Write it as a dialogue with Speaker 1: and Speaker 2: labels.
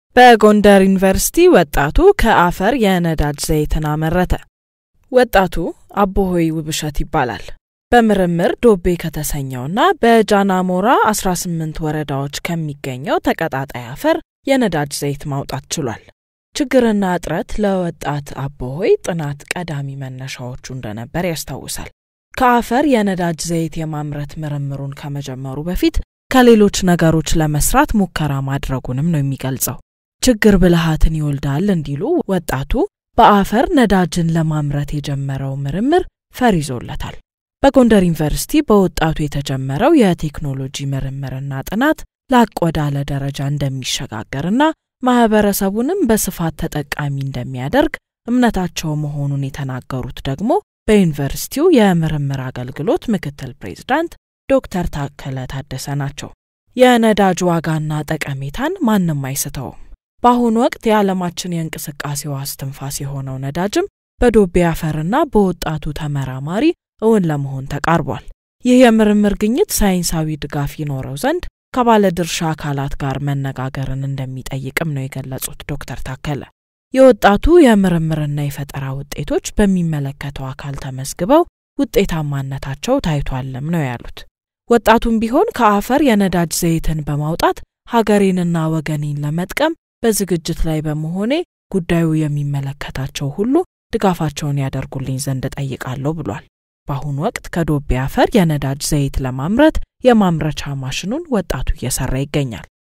Speaker 1: በጎንደር ዩኒቨርሲቲ ወጣቱ ከአፈር የነዳጅ ዘይትን አመረተ። ወጣቱ አቦሆይ ውብሸት ይባላል። በምርምር ዶቤ ከተሰኘውና በጃናሞራ 18 ወረዳዎች ከሚገኘው ተቀጣጣይ አፈር የነዳጅ ዘይት ማውጣት ችሏል። ችግርና እጥረት ለወጣት አቦሆይ ጥናት ቀዳሚ መነሻዎቹ እንደነበር ያስታውሳል። ከአፈር የነዳጅ ዘይት የማምረት ምርምሩን ከመጀመሩ በፊት ከሌሎች ነገሮች ለመስራት ሙከራ ማድረጉንም ነው የሚገልጸው። ችግር ብልሃትን ይወልዳል እንዲሉ ወጣቱ በአፈር ነዳጅን ለማምረት የጀመረው ምርምር ፈር ይዞለታል። በጎንደር ዩኒቨርሲቲ በወጣቱ የተጀመረው የቴክኖሎጂ ምርምርና ጥናት ላቅ ወዳለ ደረጃ እንደሚሸጋገርና ማህበረሰቡንም በስፋት ተጠቃሚ እንደሚያደርግ እምነታቸው መሆኑን የተናገሩት ደግሞ በዩኒቨርሲቲው የምርምር አገልግሎት ምክትል ፕሬዝዳንት ዶክተር ታከለ ታደሰ ናቸው። የነዳጅ ዋጋና ጠቀሜታን ማንም አይስተውም። በአሁኑ ወቅት የዓለማችን የእንቅስቃሴው አስትንፋስ የሆነው ነዳጅም በዶቤ አፈርና በወጣቱ ተመራማሪ እውን ለመሆን ተቃርቧል። ይህ የምርምር ግኝት ሳይንሳዊ ድጋፍ ይኖረው ዘንድ ከባለድርሻ አካላት ጋር መነጋገርን እንደሚጠይቅም ነው የገለጹት ዶክተር ታከለ። የወጣቱ የምርምርና የፈጠራ ውጤቶች በሚመለከተው አካል ተመዝግበው ውጤታማነታቸው ታይቷልም ነው ያሉት። ወጣቱም ቢሆን ከአፈር የነዳጅ ዘይትን በማውጣት ሀገሬንና ወገኔን ለመጥቀም በዝግጅት ላይ በመሆኔ ጉዳዩ የሚመለከታቸው ሁሉ ድጋፋቸውን ያደርጉልኝ ዘንድ ጠይቃለሁ ብሏል። በአሁኑ ወቅት ከዶቤ አፈር የነዳጅ ዘይት ለማምረት የማምረቻ ማሽኑን ወጣቱ እየሰራ ይገኛል።